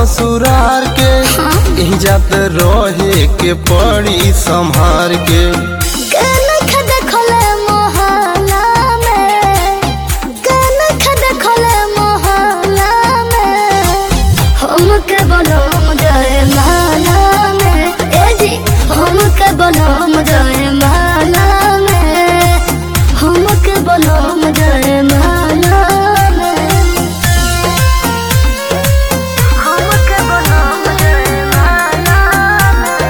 ससुरार के यही जात रहे के पड़ी संभार के कनख देखले मोहल्ला में कनख देखले मोहल्ला में हमके बनम जाए माला में ए जी हमके बनम जाए माला में हमके बनम जाए माला में हमके बनम जाए माला में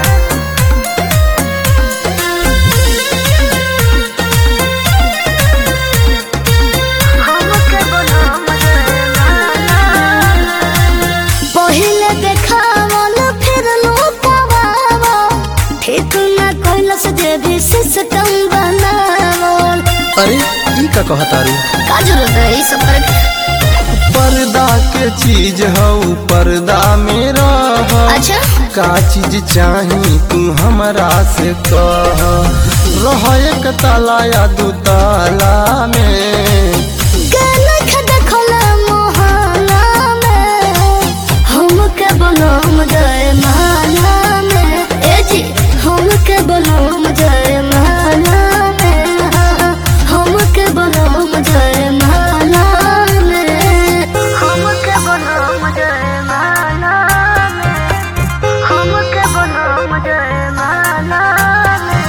पहिले देखावल फिर लुकावा ठीक न कैलस जे भी सिस्टम बनावल अरे ई का कहतारू का जरूरत है ई सब करे पर्दा के चीज हऊ पर्दा में रह अच्छा का चीज चाही तू हमरा से कह रह एक ताला या दू ताला में कनख देखल मोहल्ला में हमके बनम जाए माला में ए जी हमके बनम जाए माला में हमके बनम जाए माला में हमके बनम जाए माला में हमके बनम जाए माला में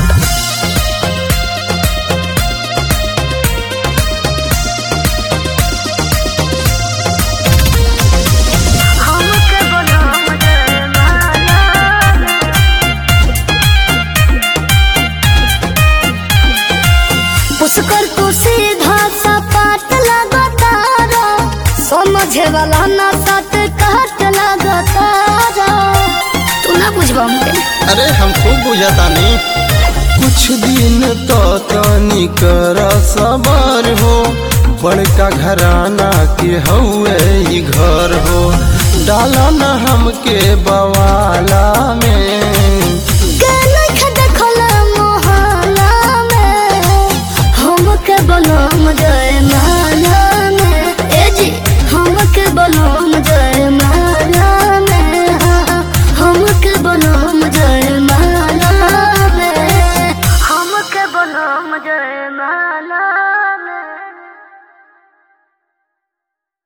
हमके बनम जाए माला में पुष्कर तू सीधा सपाट लगतारा समझे वाला ना सत काट लगतारा तू ना बुझबा हमके अरे हम खूब बुझातानी कुछ दिन तो तनी कर सबर हो बड़का घराना के हउए ई घर हो डाला न हमके बवाला में